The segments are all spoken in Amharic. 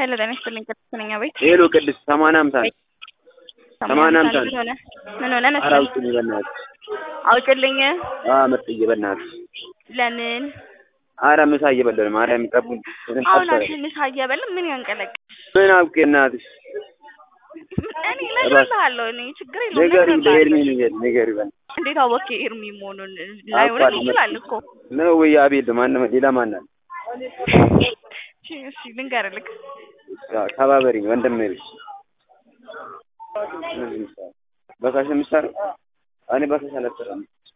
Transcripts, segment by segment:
ሄሎ ጤና ይስጥልኝ ቅድስት ነኝ አቤት ሄሎ ቅድስት ሰማንያ አምሳ ነው። ሰማንያ አምሳ ምን ሆነ ምን ሆነ ኧረ መሰለኝ አውጪልኝ በእናትሽ። አውጭልኝ አዎ መጥዬ በእናትሽ። ለምን ኧረ ምሳ እየበላሁ ነው። ማርያም ጠቡኝ። አሁን አንቺ ምሳ እየበላ ምን ያንቀለቅ ምን አውቄ እናትሽ እኔ እነግርልሃለሁ እኔ ችግር የለውም ንገሪኝ፣ ለኤርሚ እነግርልሃለሁ ንገሪኝ፣ ንገሪኝ በእናትሽ። እንዴት አወክ ኤርሚ መሆኑን ላይሆንም ይችላል እኮ ነው ወይ አቤል ማን ሌላ ማን አለ? እሺ እሺ ልንገርልክ ተባበሪኝ ወንድሜ ልጅ በካሽ ነው የምትሰራው? እኔ በካሽ አልሰራም።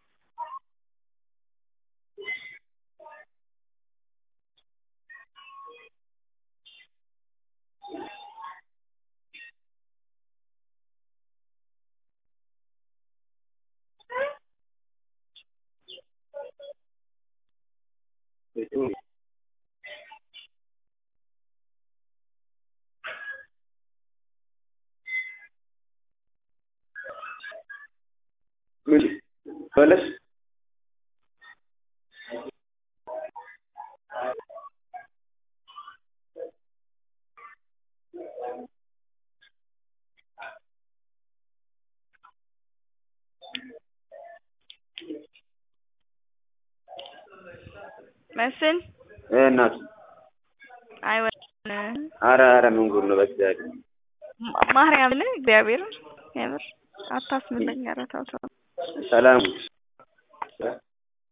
ምን በለሽ መስፍን እ እናት አይወን ኧረ ኧረ ምን ጉድ ነው በእግዚአብሔር ማርያምን እግዚአብሔርን የምር አታስምለኝ ኧረ ተው ተው ሰላም